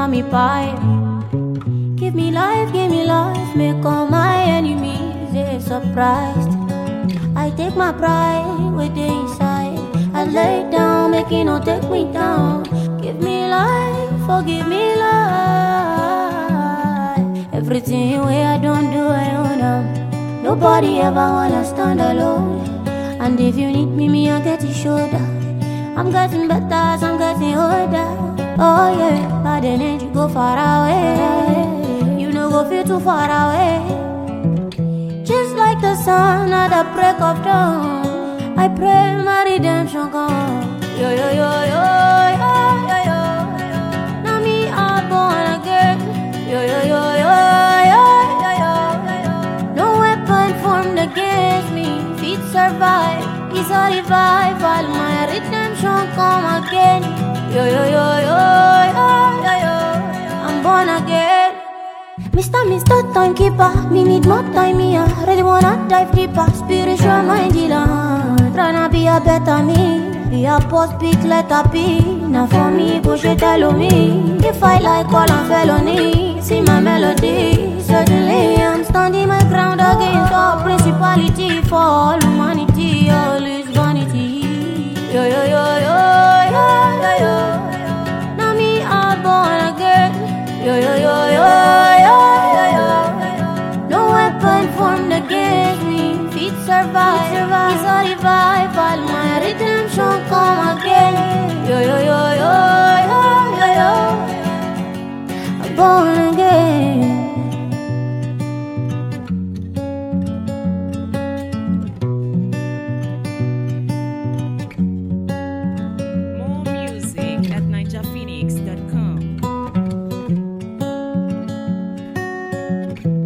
on me pipe. Give me life, give me life, make all my enemies they surprised. I take my pride with the inside. I lay down, make it no take me down. Give me life, forgive me life. Everything way I don't do, I own them. Nobody ever wanna stand alone. And if you need me, me I get your shoulder. I'm getting better as I'm getting older. Oh yeah, by the end you go far away. You know go feel too far away. Just like the sun at the break of dawn. I pray my redemption come. Yo yo yo yo yo yo yo. Now me I'm born again. Yo yo yo yo yo yo yo. No weapon formed against me. Feet survive. It's a revival. My redemption come again. Yo yo yo yo yo yo yo. I'm born again. Mr. Mr. Timekeeper, me need more time here. Really wanna dive deeper, spiritual mind dealer. Tryna be a better me, be a post big letter P. Now for me, go she tell me. If I like all I'm felony, see my melody. Certainly I'm standing my ground against all principality for all humanity, all is vanity. Yo yo yo yo yo yo yo. Now me I'm born again. Yo yo yo yo yo yo yo. No weapon formed against me. Feet survive. It's a revival. My redemption come again. Yo yo yo yo yo yo yo. I'm born again. More music at ninjaphoenix.com.